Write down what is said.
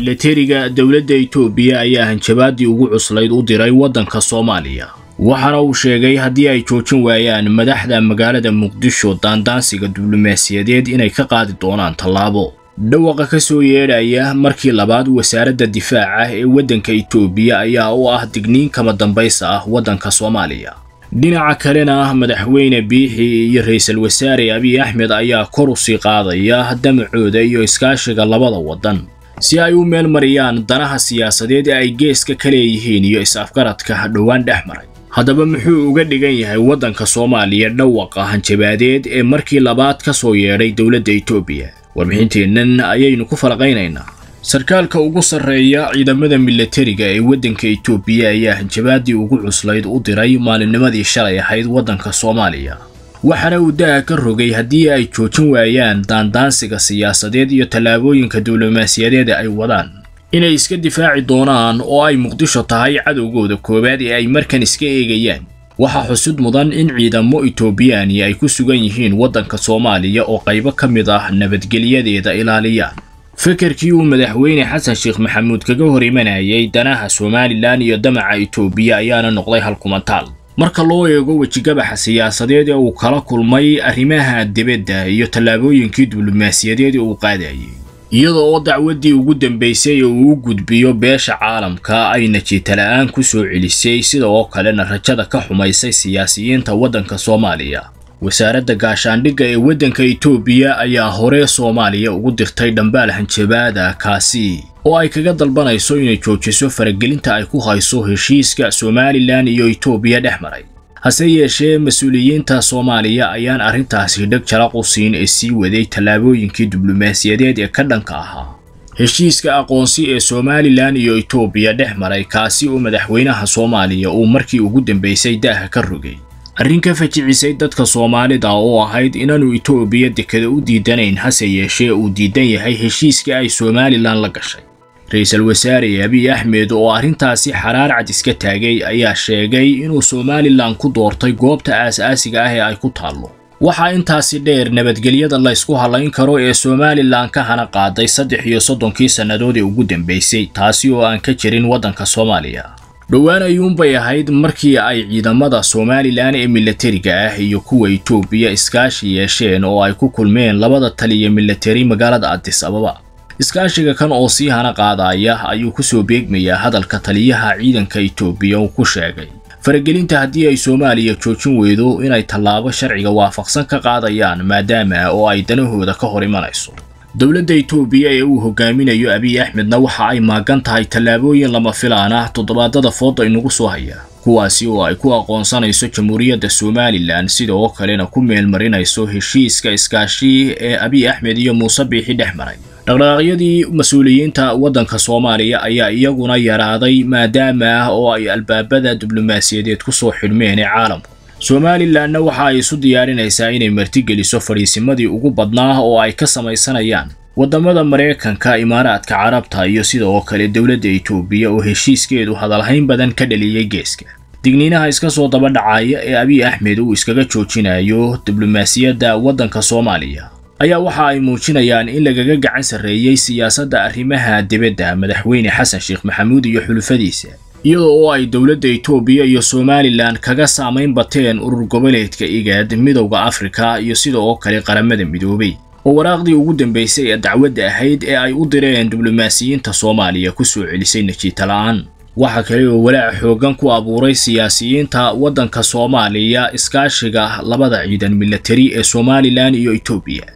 milatariga dowladda itoobiya ayaa hanjabaadii ugu cuslayd u diray waddanka soomaaliya waxaana uu sheegay haddii ay joojin waayaan madaxda magaalada muqdisho daandaansiga diblomaasiyadeed inay ka qaadi doonaan tallaabo dhawaqa ka soo yeedhaya markii labaad wasaaradda difaaca ee waddanka itoobiya ayaa u ah digniin kama dambaysa ah waddanka soomaaliya dhinaca kalena madaxweyne biixi iyo ra-iisul wasaare abiy axmed ayaa kor u sii qaadaya damacooda iyo iskaashiga labada waddan si ay u meel mariyaan danaha siyaasadeed ee ay geeska ka leeyihiin iyo is-afgaradka dhowaan dhex maray haddaba muxuu uga dhigan yahay waddanka soomaaliya dhawaqa hanjabaadeed ee markii labaad ka soo yeedhay dowladda itoobiya warbixinteennan ayaynu ku falaqaynaynaa sarkaalka ugu sarreeya ciidamada milatariga ee waddanka itoobiya ayaa hanjabaadii ugu cuslayd u diray maalinnimadii shalay ahayd waddanka soomaaliya waxaana uu daha ka rogay haddii ay joojin waayaan daandaansiga siyaasadeed iyo tallaabooyinka diblomaasiyadeed ay wadaan inay iska difaaci doonaan oo ay muqdisho tahay cadowgooda koowaad ee ay markan iska eegayaan waxaa xusud mudan in ciidamo itoobiyaani ay ku sugan yihiin waddanka soomaaliya oo qaybo ka mid ah nabadgelyadeeda ilaaliyaan fekerkii uu madaxweyne xasan sheekh maxamuud kaga hor imanayay danaha somalilan iyo damaca itoobiya ayaana noqday halkumantaal marka loo eego wejigabaxa siyaasadeed ee uu kala kulmay arrimaha dibadda iyo tallaabooyinkii diblomaasiyadeed ee uu qaadayay iyada oo dacwaddii ugu dambaysay ee uu u gudbiyo beesha caalamka ay najiitala-aan ku soo celisay sida oo kalena rajada ka xumaysay siyaasiyiinta waddanka soomaaliya wasaaradda gaashaandhigga ee waddanka itoobiya ayaa hore soomaaliya ugu dirtay dhambaal hanjabaada kaasi oo ay kaga dalbanayso inay joojiso faragelinta ay ku hayso heshiiska somalilan iyo itoobiya dhex maray hase yeeshee mas-uuliyiinta soomaaliya ayaan arrintaasi dheg jalaq u siin ee sii waday tallaabooyinkii diblomaasiyadeed ee ka dhanka ahaa heshiiska aqoonsi ee somalilan iyo itoobiya dhex maray kaasi oo madaxweynaha soomaaliya uu markii ugu dambaysay daaha ka rogay arrin ka fajicisay dadka soomaalida oo ahayd inaanu itoobiya dekada u diidanayn hase yeeshee uu diidan yahay heshiiska ay somalilan la gashay ra-iisul wasaare abiy axmed oo arrintaasi xaraar cad iska taagay ayaa sheegay inuu somalilan ku doortay goobta aas-aasiga ah ee ay ku taallo waxaa intaasi dheer nabadgelyada la ysku hallayn karo ee somalilan ka hana qaaday saddex iyo soddonkii sannadood ee ugu dambaysay taasi oo aan ka jirin waddanka soomaaliya dhowaan ayuunbay ahayd markii ay ciidamada somalilan ee milatariga ah iyo kuwa itoobiya iskaashi yeesheen oo ay ku kulmeen labada taliya milatari magaalada adis ababa iskaashiga kan oo sii hana qaadaya ayuu ku soo beegmayaa hadalka taliyaha ciidanka itoobiya uu ku sheegay faragelinta haddii ay soomaaliya joojin weydo inay tallaabo sharciga waafaqsan ka qaadayaan maadaama oo ay danahooda ka hor imanayso dowladda itoobiya ee uu hogaaminayo abiy axmedna waxa ay maagan tahay tallaabooyin lama filaan ah toddobaadada fooda inagu soo haya kuwaasi oo ay ku aqoonsanayso jamhuuriyadda somalilan sida oo kalena ku meelmarinayso heshiiska iskaashi ee abiy axmed iyo muuse biixi dhex maray dhaqdhaqaaqyadii mas-uuliyiinta waddanka soomaaliya ayaa iyaguna yaraaday maadaama oo ay albaabada diblomaasiyadeed ku soo xidhmeen ee caalamku somalilanna waxa ay isu diyaarinaysaa inay martigeliso fadhiisimadii ugu badnaa oo ay ka samaysanayaan waddamada maraykanka imaaraadka carabta iyo sida oo kale dowladda itoobiya oo heshiiskeedu hadalhayn badan ka dhaliyey geeska digniinaha iska soo daba dhacaya ee abiy axmed uu iskaga joojinayo diblomaasiyadda waddanka soomaaliya ayaa waxa ay muujinayaan in lagaga gacan sarreeyey siyaasadda arrimaha dibadda madaxweyne xasan sheekh maxamuud iyo xulufadiisa iyada oo ay dowladda itoobiya iyo somalilan kaga saamayn bateen urur goboleedka igaad midowda afrika iyo sida oo kale qaramada midoobay oo waraaqdii ugu dambaysay ee dacwadda ahayd ee ay u direen diblomaasiyiinta soomaaliya ku soo celisay najiitala-aan waxa kale oo walaac xooggan ku abuuray siyaasiyiinta waddanka soomaaliya iskaashiga labada ciidan milatari ee somalilan iyo itoobiya